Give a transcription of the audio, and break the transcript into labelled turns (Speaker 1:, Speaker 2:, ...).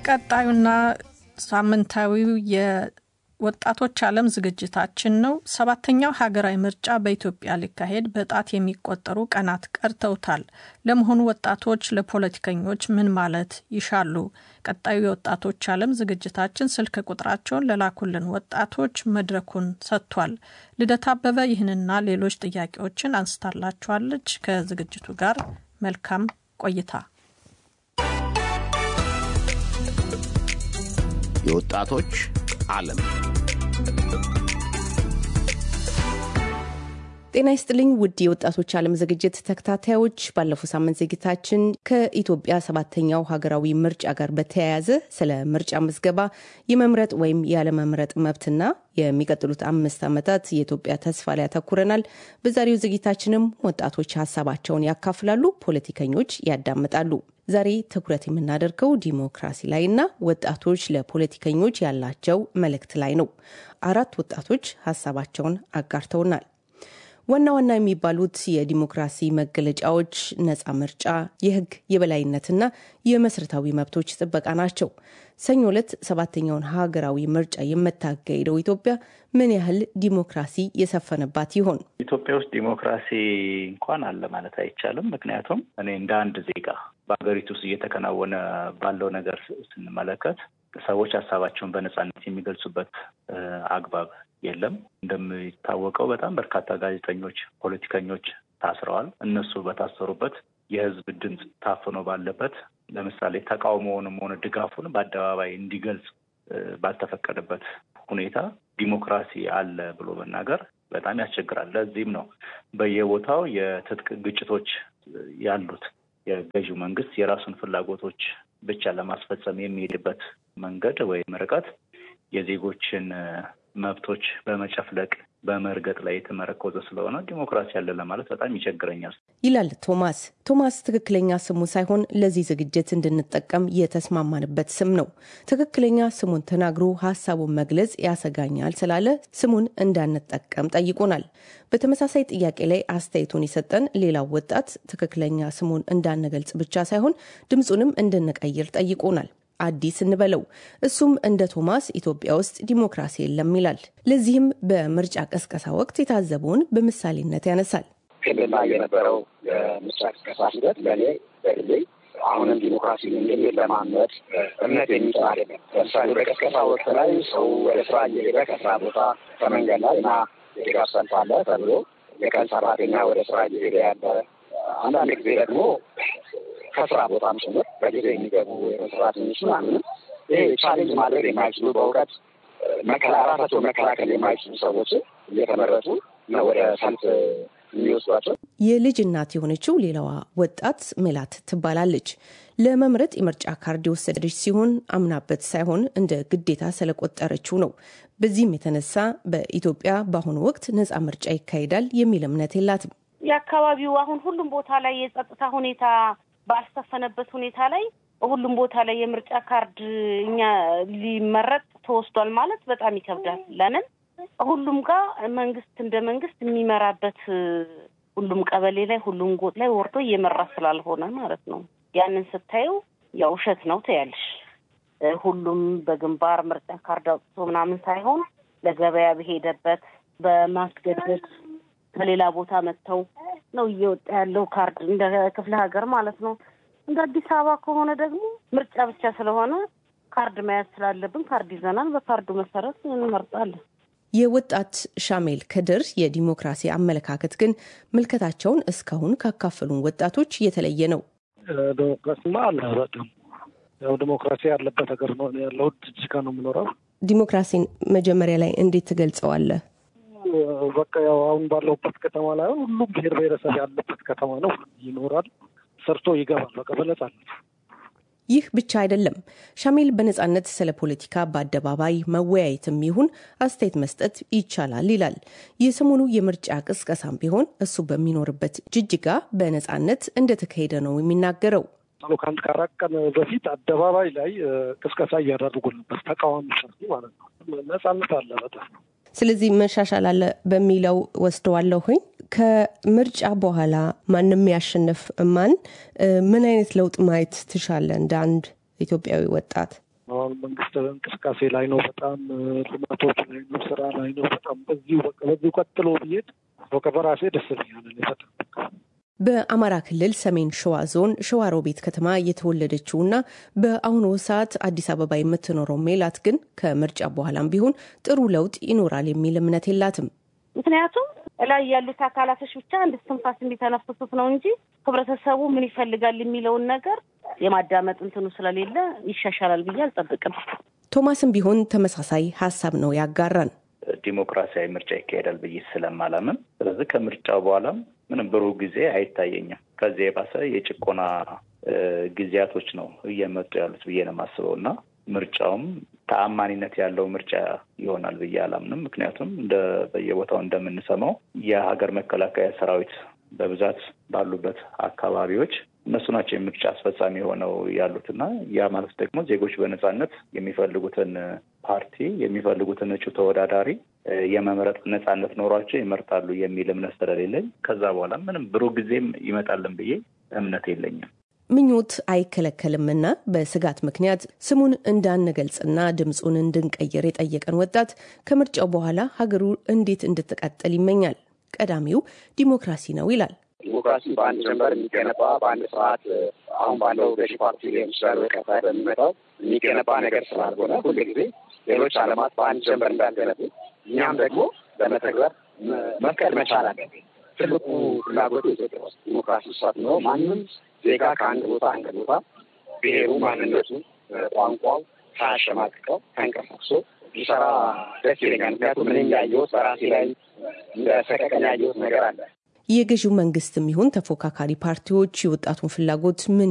Speaker 1: ቀጣዩና ሳምንታዊው የወጣቶች ዓለም ዝግጅታችን ነው። ሰባተኛው ሀገራዊ ምርጫ በኢትዮጵያ ሊካሄድ በጣት የሚቆጠሩ ቀናት ቀርተውታል። ለመሆኑ ወጣቶች ለፖለቲከኞች ምን ማለት ይሻሉ? ቀጣዩ የወጣቶች ዓለም ዝግጅታችን ስልክ ቁጥራቸውን ለላኩልን ወጣቶች መድረኩን ሰጥቷል። ልደት አበበ ይህንና ሌሎች ጥያቄዎችን አንስታላችኋለች። ከዝግጅቱ ጋር መልካም ቆይታ።
Speaker 2: የወጣቶች ዓለም
Speaker 3: ጤና ይስጥልኝ ውድ የወጣቶች ዓለም ዝግጅት ተከታታዮች፣ ባለፈው ሳምንት ዝግጅታችን ከኢትዮጵያ ሰባተኛው ሀገራዊ ምርጫ ጋር በተያያዘ ስለ ምርጫ ምዝገባ፣ የመምረጥ ወይም ያለመምረጥ መብትና የሚቀጥሉት አምስት ዓመታት የኢትዮጵያ ተስፋ ላይ ያተኩረናል። በዛሬው ዝግጅታችንም ወጣቶች ሀሳባቸውን ያካፍላሉ፣ ፖለቲከኞች ያዳምጣሉ። ዛሬ ትኩረት የምናደርገው ዲሞክራሲ ላይና ወጣቶች ለፖለቲከኞች ያላቸው መልእክት ላይ ነው። አራት ወጣቶች ሀሳባቸውን አጋርተውናል። ዋና ዋና የሚባሉት የዲሞክራሲ መገለጫዎች ነፃ ምርጫ፣ የሕግ የበላይነትና የመሰረታዊ መብቶች ጥበቃ ናቸው። ሰኞ ዕለት ሰባተኛውን ሀገራዊ ምርጫ የምታካሄደው ኢትዮጵያ ምን ያህል ዲሞክራሲ የሰፈነባት ይሆን?
Speaker 4: ኢትዮጵያ ውስጥ ዲሞክራሲ እንኳን አለ ማለት አይቻልም። ምክንያቱም እኔ እንደ አንድ ዜጋ በሀገሪቱ ውስጥ እየተከናወነ ባለው ነገር ስንመለከት ሰዎች ሀሳባቸውን በነፃነት የሚገልጹበት አግባብ የለም። እንደሚታወቀው በጣም በርካታ ጋዜጠኞች፣ ፖለቲከኞች ታስረዋል። እነሱ በታሰሩበት የህዝብ ድምፅ ታፍኖ ባለበት ለምሳሌ ተቃውሞውንም ሆነ ድጋፉን በአደባባይ እንዲገልጽ ባልተፈቀደበት ሁኔታ ዲሞክራሲ አለ ብሎ መናገር በጣም ያስቸግራል። ለዚህም ነው በየቦታው የትጥቅ ግጭቶች ያሉት። የገዢው መንግስት የራሱን ፍላጎቶች ብቻ ለማስፈጸም የሚሄድበት መንገድ ወይም ርቀት የዜጎችን መብቶች በመጨፍለቅ በመርገጥ ላይ የተመረኮዘ ስለሆነ ዲሞክራሲ አለ ለማለት በጣም ይቸግረኛል
Speaker 3: ይላል ቶማስ። ቶማስ ትክክለኛ ስሙ ሳይሆን ለዚህ ዝግጅት እንድንጠቀም የተስማማንበት ስም ነው። ትክክለኛ ስሙን ተናግሮ ሀሳቡን መግለጽ ያሰጋኛል ስላለ ስሙን እንዳንጠቀም ጠይቆናል። በተመሳሳይ ጥያቄ ላይ አስተያየቱን የሰጠን ሌላው ወጣት ትክክለኛ ስሙን እንዳንገልጽ ብቻ ሳይሆን ድምፁንም እንድንቀይር ጠይቆናል። አዲስ እንበለው። እሱም እንደ ቶማስ ኢትዮጵያ ውስጥ ዲሞክራሲ የለም ይላል። ለዚህም በምርጫ ቀስቀሳ ወቅት የታዘበውን በምሳሌነት ያነሳል።
Speaker 5: ክልል ላይ የነበረው የምርጫ ቅስቀሳ ሂደት ለእኔ በግሌ አሁንም ዲሞክራሲ ለማመድ እምነት የሚጥል አይደለም። ለምሳሌ በቀስቀሳ ወቅት ላይ ሰው ወደ ስራ እየሄደ ከስራ ቦታ ከመንገድ ላይ እና የድጋፍ ሰልፍ አለ ተብሎ የቀን ሰራተኛ ወደ ስራ እየሄደ ያለ አንዳንድ ጊዜ ደግሞ ከስራ ቦታም ጭምር በጊዜ የሚገቡ ሰራተኞች ምናምን ይሄ ቻሌንጅ ማድረግ የማይችሉ በእውቀት መከላ ራሳቸው መከላከል የማይችሉ ሰዎች እየተመረጡ ነው ወደ ሰልፍ የሚወስዷቸው።
Speaker 3: የልጅ እናት የሆነችው ሌላዋ ወጣት ሜላት ትባላለች። ለመምረጥ የምርጫ ካርድ የወሰደች ሲሆን አምናበት ሳይሆን እንደ ግዴታ ስለቆጠረችው ነው። በዚህም የተነሳ በኢትዮጵያ በአሁኑ ወቅት ነፃ ምርጫ ይካሄዳል የሚል እምነት የላትም።
Speaker 6: የአካባቢው አሁን ሁሉም ቦታ ላይ የጸጥታ ሁኔታ ባልሰፈነበት ሁኔታ ላይ ሁሉም ቦታ ላይ የምርጫ ካርድ እኛ ሊመረጥ ተወስዷል ማለት በጣም ይከብዳል። ለምን ሁሉም ጋር መንግስት እንደ መንግስት የሚመራበት ሁሉም ቀበሌ ላይ ሁሉም ጎጥ ላይ ወርዶ እየመራ ስላልሆነ ማለት ነው። ያንን ስታዩ ያው ውሸት ነው ትያለሽ። ሁሉም በግንባር ምርጫ ካርድ አውጥቶ ምናምን ሳይሆን ለገበያ በሄደበት በማስገደድ ከሌላ ቦታ መጥተው ነው እየወጣ ያለው ካርድ እንደ ክፍለ ሀገር ማለት ነው። እንደ አዲስ አበባ ከሆነ ደግሞ ምርጫ ብቻ ስለሆነ ካርድ መያዝ ስላለብን ካርድ ይዘናል። በካርዱ መሰረት እንመርጣለን።
Speaker 3: የወጣት ሻሜል ከድር የዲሞክራሲ አመለካከት ግን ምልከታቸውን እስካሁን ካካፈሉን ወጣቶች የተለየ ነው።
Speaker 7: ዲሞክራሲማ አለ በጣም ያው ዲሞክራሲ ያለበት ሀገር ነው ያለሁት። ጅጅጋ ነው የምኖረው።
Speaker 3: ዲሞክራሲን መጀመሪያ ላይ እንዴት ትገልጸዋለህ?
Speaker 7: በቃ ያው አሁን ባለሁበት ከተማ ላይ ሁሉም ብሔር ብሔረሰብ ያለበት ከተማ ነው። ይኖራል፣ ሰርቶ ይገባል። በቃ በነጻነት
Speaker 3: ይህ ብቻ አይደለም። ሻሜል በነጻነት ስለ ፖለቲካ በአደባባይ መወያየትም ይሁን አስተያየት መስጠት ይቻላል ይላል። የሰሞኑ የምርጫ ቅስቀሳም ቢሆን እሱ በሚኖርበት ጅጅጋ በነጻነት እንደተካሄደ ነው የሚናገረው።
Speaker 7: ከአንድ ከአራት ቀን በፊት አደባባይ ላይ ቅስቀሳ እያደረጉ ነበር፣ ተቃዋሚ ፓርቲ ማለት ነው። ነጻነት አለ በጣም
Speaker 3: ስለዚህ መሻሻል አለ በሚለው ወስደዋለሁኝ። ከምርጫ በኋላ ማንም ያሸንፍ ማን ምን አይነት ለውጥ ማየት ትሻለ እንደ አንድ ኢትዮጵያዊ ወጣት?
Speaker 7: አሁን መንግስት እንቅስቃሴ ላይ ነው፣ በጣም ልማቶች ላይ ነው፣ ስራ ላይ ነው። በጣም በዚሁ በቃ በዚሁ ቀጥሎ ብሄድ በቃ በራሴ ደስ ብኛል በጣም
Speaker 3: በአማራ ክልል ሰሜን ሸዋ ዞን ሸዋሮቢት ከተማ የተወለደችውና በአሁኑ ሰዓት አዲስ አበባ የምትኖረው ሜላት ግን ከምርጫ በኋላም ቢሆን ጥሩ ለውጥ ይኖራል የሚል እምነት የላትም።
Speaker 6: ምክንያቱም ላይ ያሉት አካላቶች ብቻ አንድ ትንፋስ የሚተነፍሱት ነው እንጂ ህብረተሰቡ ምን ይፈልጋል የሚለውን ነገር የማዳመጥ እንትኑ ስለሌለ ይሻሻላል ብዬ አልጠብቅም።
Speaker 3: ቶማስም ቢሆን ተመሳሳይ ሀሳብ ነው ያጋራን።
Speaker 4: ዲሞክራሲያዊ ምርጫ ይካሄዳል ብዬ ስለማላምን፣ ስለዚህ ከምርጫው በኋላም ምንም ብሩህ ጊዜ አይታየኝም። ከዚህ የባሰ የጭቆና ጊዜያቶች ነው እየመጡ ያሉት ብዬ ነው የማስበው እና ምርጫውም ተአማኒነት ያለው ምርጫ ይሆናል ብዬ አላምንም። ምክንያቱም እንደ በየቦታው እንደምንሰማው የሀገር መከላከያ ሰራዊት በብዛት ባሉበት አካባቢዎች እነሱ ናቸው የምርጫ አስፈጻሚ ሆነው ያሉትና ያ ማለት ደግሞ ዜጎች በነጻነት የሚፈልጉትን ፓርቲ የሚፈልጉትን እጩ ተወዳዳሪ የመምረጥ ነጻነት ኖሯቸው ይመርጣሉ የሚል እምነት ስለሌለኝ ከዛ በኋላ ምንም ብሩህ ጊዜም ይመጣልን ብዬ እምነት የለኝም።
Speaker 3: ምኞት አይከለከልምና በስጋት ምክንያት ስሙን እንዳንገልጽና ድምፁን እንድንቀይር የጠየቀን ወጣት ከምርጫው በኋላ ሀገሩ እንዴት እንድትቀጥል ይመኛል። ቀዳሚው ዲሞክራሲ ነው ይላል።
Speaker 5: ዲሞክራሲ በአንድ ጀንበር የሚገነባ በአንድ ስርዓት አሁን ባለው ገዢ ፓርቲ ሊሆን ይችላል፣ በቀጣይ በሚመጣው የሚገነባ ነገር ስላልሆነ ሁሉ ጊዜ ሌሎች ዓለማት በአንድ ጀንበር እንዳልገነቡ እኛም ደግሞ ለመተግበር መፍቀድ መቻል አለብን። ትልቁ ፍላጎት ኢትዮጵያ ውስጥ ዲሞክራሲ ሰፍኖ ማንም ዜጋ ከአንድ ቦታ አንድ ቦታ ብሔሩ፣ ማንነቱ፣ ቋንቋው ሳያሸማቅቀው ተንቀሳቅሶ ቢሰራ ደስ ይለኛል። ምክንያቱም ምን ያየሁት በራሴ ላይ እንደ ሰቀቀን ያየሁት ነገር አለ።
Speaker 3: የገዢው መንግስትም ይሁን ተፎካካሪ ፓርቲዎች የወጣቱን ፍላጎት ምን